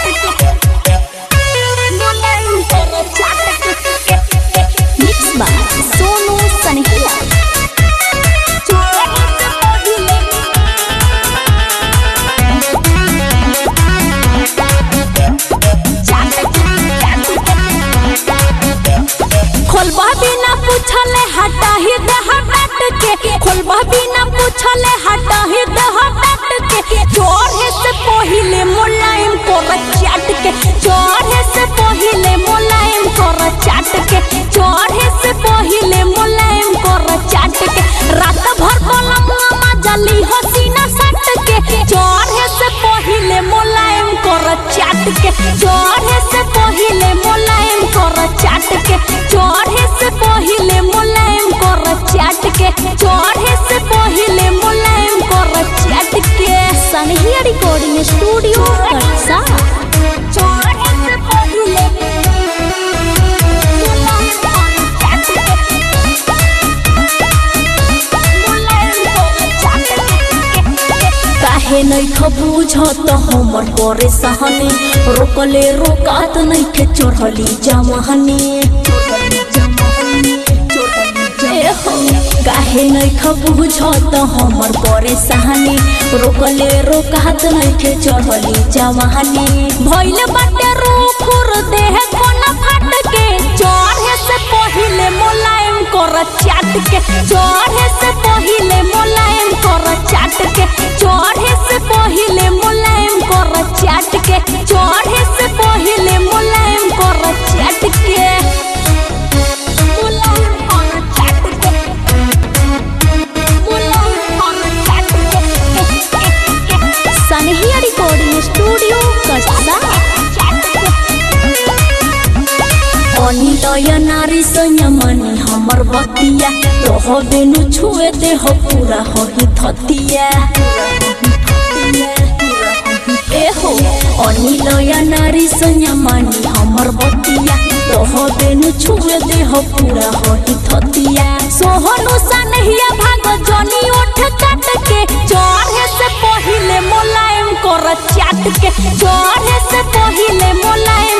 Mixed by Sonu Sanhila. खोलबा बिना पूछले हटा ही दे हटट के खोलबा बिना पूछले हटा ही दे हटट के चोरे से पहिले मुलायम कर चाट के चोरे से पहिले मुलायम कर चाट के चोरे से पहिले मुलायम कर चाट के रात भर पलंगवा जली हसीना सट के चोरे से पहिले मुलायम कर चाट के चोरे से पहिले मुलायम कर चाट के चढ़े से पहिले मुलायम कर चाट के चढ़े से पहिले मुलायम कर चाट के सनहिया रिकॉर्डिंग स्टूडियो कटसा चढ़े से पहिले मुलायम कर चाट के मुलायम कर चाट के काहे नैख बुझत हमर करे सहने रोकले रोकात नैखे चढ़ली जमहने ए हो, काहे नैख बुझत हमर करे सहने रोकले रोकात नैखे चढ़ली जमहने भइले बाटे रुखुर देह कोना फाट के चढ़े से पहिले मुलायम कर चाट के चढ़े से पहिले मुलायम कर चाट के चढ़े से पहिले मुलायम कर चाट के चढ़े से पहिले मुलायम कर चाट के मुलायम कर चाट के मुलायम कर चाट के सनहिया रिकॉर्डिंग स्टूडियो कटसा अनिलय नारी संयमनी हमर बतिया रह बेनु छुए देह पूरा होही थतिया एहो अनिलय नारी संयमनी हमर बतिया रह बेनु छुए देह पूरा होही थतिया सोहनु सनहिया भाग जनी ओठ काट के चढ़े से पहिले मुलायम कर चाट के चढ़े से पहिले मुलायम